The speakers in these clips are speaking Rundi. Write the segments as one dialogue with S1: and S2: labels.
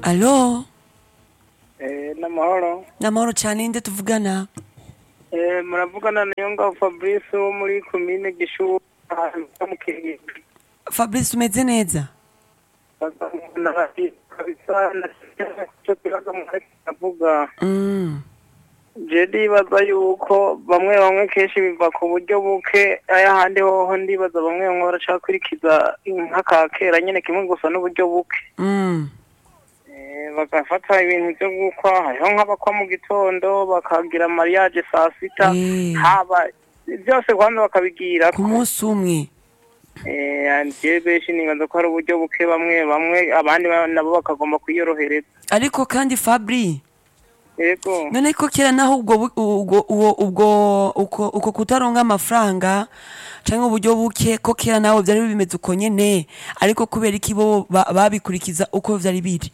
S1: alo
S2: Eh, n'amahoro
S1: n'amahoro cyane nde tuvugana
S2: Eh, muravugana na Yonga Fabrice wo muri komine Gishuha ahantu mu Kirigi
S1: fabrice umeze neza
S2: bazamubona bati kabisa na cyo kibazo mwari avuga
S1: Mm,
S2: je ndibaza yuko bamwe bamwe kenshi biva ku buryo buke ayahandi hoho ndibaza bamwe bamwe baracakurikiza nk'aka kera nyene kimwe gusa n'uburyo buke
S1: mm,
S2: Eh, bagafata ibintu byo gukwa hariho nk'abakwa mu gitondo bakagira mariage saa sita
S1: Eh.
S2: haba byose kwanza bakabigira
S1: ku munsi umwe
S2: je benshi ninganza ko hari uburyo buke bamwe bamwe abandi ba- nabo bakagomba kwiyorohereza
S1: ariko kandi fabri
S2: yego
S1: none ko kera naho ubwo bu- ubwo uwo- ubwo uko uko kutaronga amafaranga canke uburyo buke ko kera nawe vyari bimeze uko nyene ariko kubera iki bo ba- babikurikiza uko vyari biri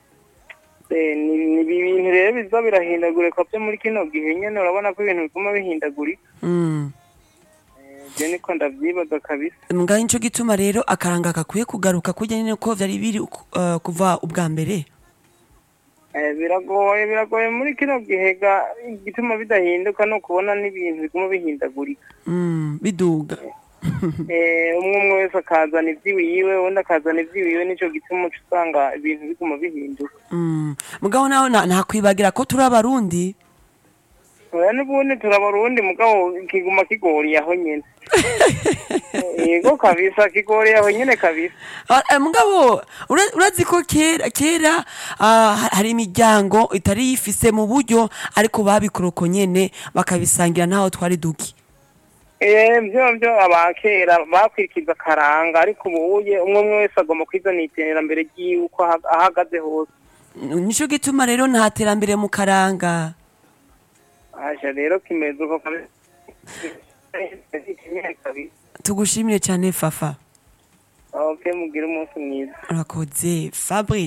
S2: Eh, ni ni ibintu rero biza birahindagurika byo muri kino gihe nyene urabona ko ibintu biguma bihindagurika
S1: Mm.
S2: Eh, je niko ndavyibaza kabisa
S1: ngaho nico gituma rero akaranga gakwiye kugaruka kurya nyene ko vyari biri uku- eh, kuva ubwa mbere
S2: Eh, biragoye biragoye muri kino gihe ga igituma bidahinduka no kubona n'ibintu biguma bihindagurika
S1: Mm, biduga
S2: Eh, umwe umwe wese akazana ivy'iwiwe undi akazana ivy'iwiwe nico gituma uca usanga ibintu biguma bihinduka
S1: Mm. mugabo naho nta- ntakwibagira ko turi abarundi
S2: oya n'ubundi turabarundi mugabo kiguma kigoriye aho nyene yego kabisa kigoriye aho nyene kabisa
S1: Ah, eh, mugabo ura- urazi ko kera kera ah, ha- hari imiryango itari yifise mu buryo ariko babikora uko nyene bakabisangira ntaho twari duki
S2: Eh, vyo vyo abakera bakurikiza akaranga ariko ubuye umwe umwe wese agomba kwizana iterambere ryiwe uko aha- ahagaze hose
S1: nico gituma rero nta terambere mu karanga
S2: aja rero kimeze uko kabisa
S1: tugushimire cyane fafa
S2: ok mugire umunsi mwiza
S1: urakoze fabri